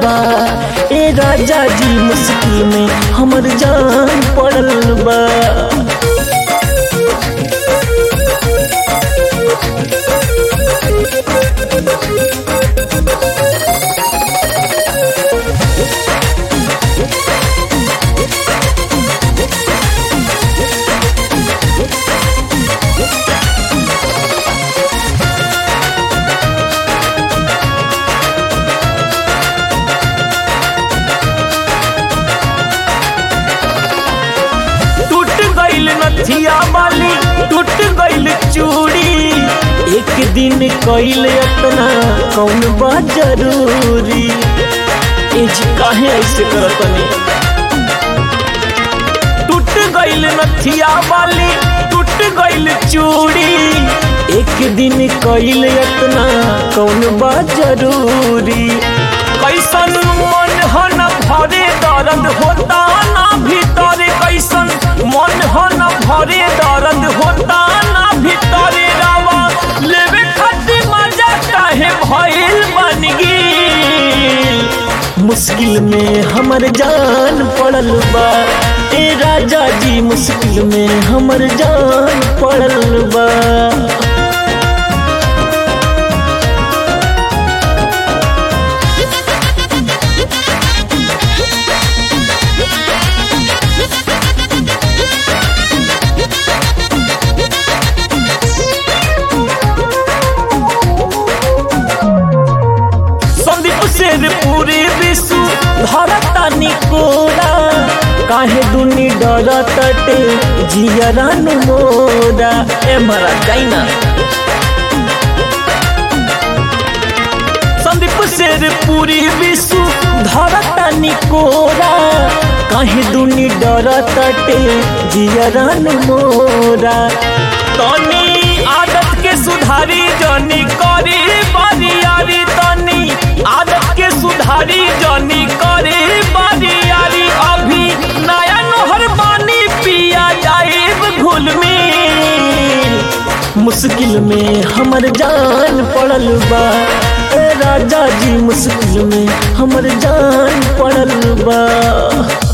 बा ए राजा जी मुश्किल में हमर जान पड़ल बा टूट गइल नथिया वाली टूट गइल चूड़ी एक दिन कइल अपना कौन बा जरूरी ए जी काहे ऐसे करतनी टूट गइल नथिया वाली टूट गइल चूड़ी एक दिन कइल अपना कौन बा जरूरी कैसन मन हो न भरे दर्द होता ना भीतर कैसन मन हो न भरे दर्द होता ना भीतर रावा लेवे खातिर मजा काहे भइल बन गेल मुश्किल में हमर जान पड़ल बा ए राजा जी मुश्किल में हमर जान पड़ल बा संदीप शेर पूरे विश्व धरता निकोरा काहे दुनी डरतटे जियरान मोरा ए मरा जाइना संदीप शेर पूरी विश्व धरता निकोरा काहे दुनी डरतटे जियरान मोरा तनी आदत के सुधारी जनी करी बरियारी तनी आदत के सुधारी जनी करी बरियारी अभी नया नहर पानी पिया जाइब घुल में मुश्किल में हमर जान पड़ल बा ए राजा जी मुश्किल में हमर जान पड़ल बा